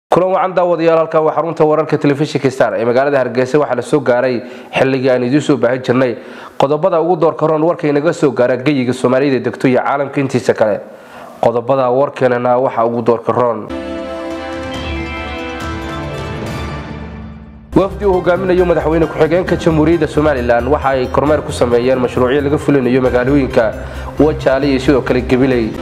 kulan wacan daawadayaal halkan waa xarunta wararka telefishinka star ee magaalada hargeysa waxaa la soo gaaray xilligii aan idiin soo baahin jirnay qodobada ugu doorka roon warka inaga soo gaara geyiga soomaalida degto iyo caalamka intiisa kale qodobada warkeenana waxaa ugu doorka roon wafdi uu hogaaminayo madaxweyne ku-xigeenka jamhuuriyadda somalilan waxa ay kormeer ku sameeyeen mashruucyo laga fulinayo magaalooyinka wajaale iyo sidoo kale gabiley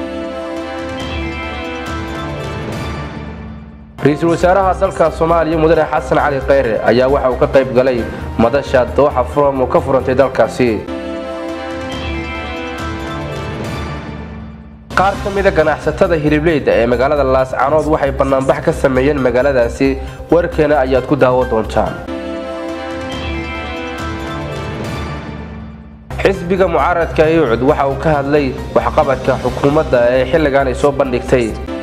ra-iisul wasaaraha dalka soomaaliya mudane xasan cali kheyre ayaa waxa uu ka qayb galay madasha dooxa furam oo ka furantay dalkaasi qaar ka mida ganacsatada hilibleyda ee magaalada laascanood waxay bannaanbax ka sameeyeen magaaladaasi warkeena ayaad ku daawo doontaan xisbiga mucaaradka yucud waxa uu ka hadlay waxqabadka xukuumadda ee xilligan ay soo bandhigtay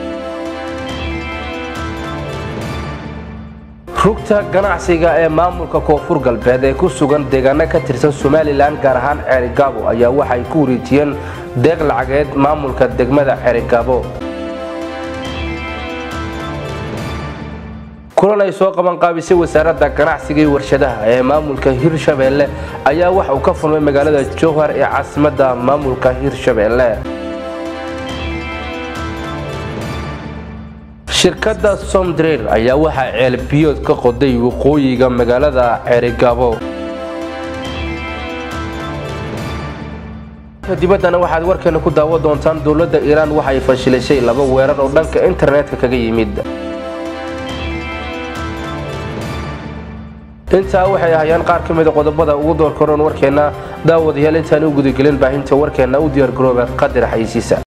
rugta ganacsiga ee maamulka koonfur galbeed ee ku sugan deegaano ka tirsan somalilan gaar ahaan ceerigaabo ayaa waxay ku wareejiyeen deeq lacageed maamulka degmada ceerigaabo kulan ay soo qabanqaabisay wasaaradda ganacsiga iyo warshadaha ee maamulka hirshabeelle ayaa waxa uu ka furmay magaalada jowhar ee caasimadda maamulka hirshabeelle shirkadda somdreer ayaa waxaa ceelbiyood ka qoday waqooyiga magaalada ceerigaabo dibaddana waxaad warkeena ku daawo doontaan dowladda iiraan waxay fashilishay laba weerar oo dhanka internetka kaga yimid intaa waxay ahayaan qaar ka mida qodobada ugu doorkaroon warkeenna daawadayaal intaan u gudagelin baahinta warkeenna u diyaargarooba qadar xaysiisa